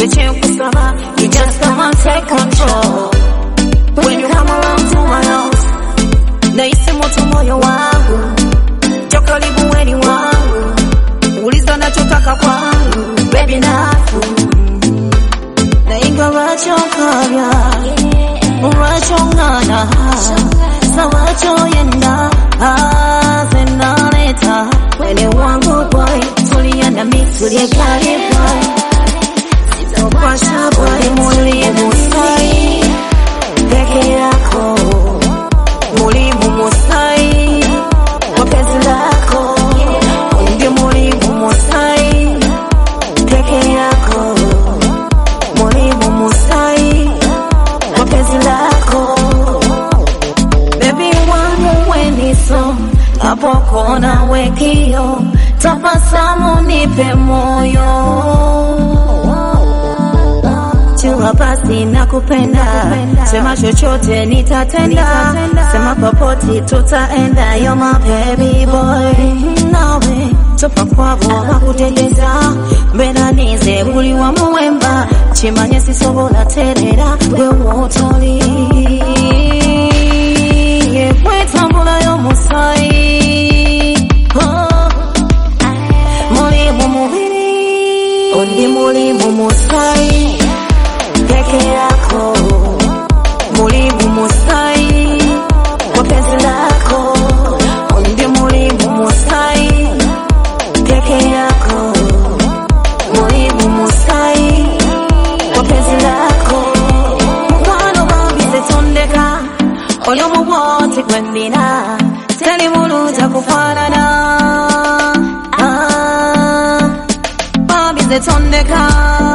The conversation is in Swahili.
kusaba you just come and take control when you come around to my house nahisi moto moyo wangu jo karibu weni wangu uliza nachotaka kwangu baby nafu na ingawachokavya wachongana sawachoyenda zenaleta wene wangu boy tulia na mi tulie kali boy sitopasha boy mulie musai peke yako mulimu musai kwa penzi lako ndio mulimu musai peke yako mulimu musai kwa penzi lako Baby wangu weniso hapo kona wekio tabasamu nipe moyo jua basi nakupenda sema chochote nitatenda sema popoti tutaenda yo my baby boy nawe topa kwabo bakutegeza mbenanize buli wamuwemba kimanye sisobola terera gwe wootoli yekwetambulayo musayi oh. mulimu mubiri ondi mulimu musayi peke yako mulimu musayi kwa penzi lako ondi mulimu musayi peke yako mulimu musayi kwa penzi lako mukwano babize tondeka oyo mubwoti gwendina teri mulunja kufaanana Ah, babize tondeka